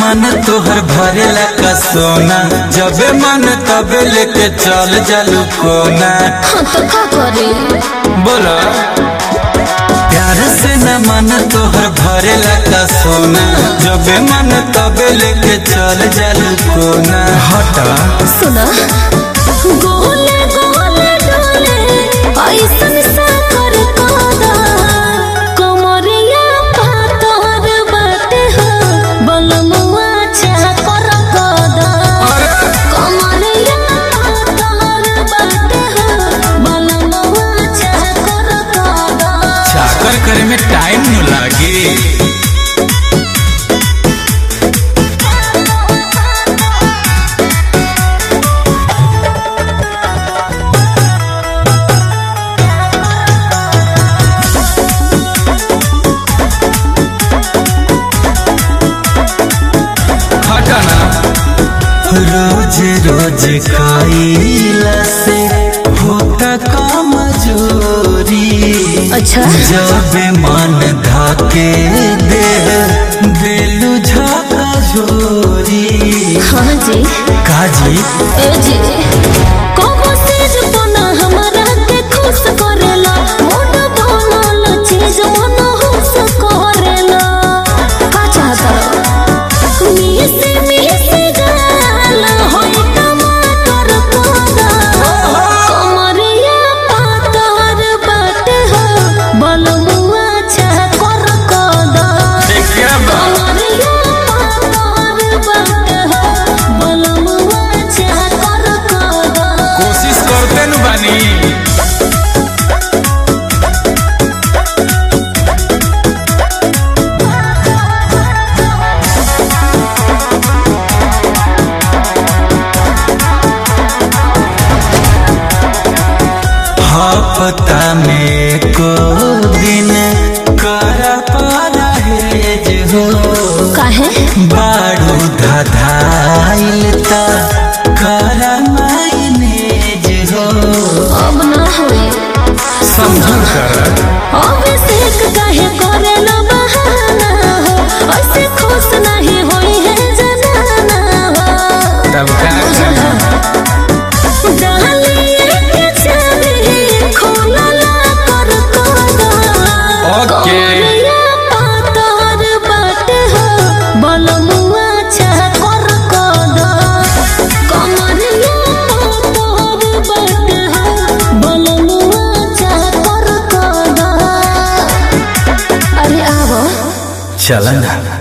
मन तोहर भरेला का सोना जबे मन तबे लेके चल जालू कोना हाँ तो का करे बोला प्यार से न मन तोहर भरेला का सोना जबे मन तबे लेके चल जालू कोना हटा सुना गोले गोले डोले ऐसन सा कर कादा कमरिया पातर बाटे हो बलमुआ छा कर कादा कमरिया पातर बाटे हो बलमुआ छा कर कादा चाकर करे में टाइम न लागे हटाना रोज रोज खाइला से होता काम जोरी अच्छा जब मन धाके दे दिलु झाका झोरी हाँ जी काजी ए जी कबो सिर बना हमरा के खुश करेला मोट बनल चीज मन खुश करेला का चाहता मिस मिस गाल होय टमाटर कोदा कमरिया पातर बाटे हो बलमुआ छा कर कोदा क्या कमरिया पातर बाटे हो बलमुआ छा कर कोदा कोशिश करते नु बानी हफ्ता में को दिन कर परहेज हो काहे बारू धधाइल ता कर मायनेज हो अब ना होए समझल कर अब सेक काहे करे न बहाना हो ऐसे खुश नहीं होई है जनाना हो तब का डालिए के चाबी खोलला कर कोदा ओके। कमरिया पातर बाटे हो बलमुआ छा कर कोदा कमरिया पातर बाटे हो बलमुआ छा कर कोदा अरे आवो चलन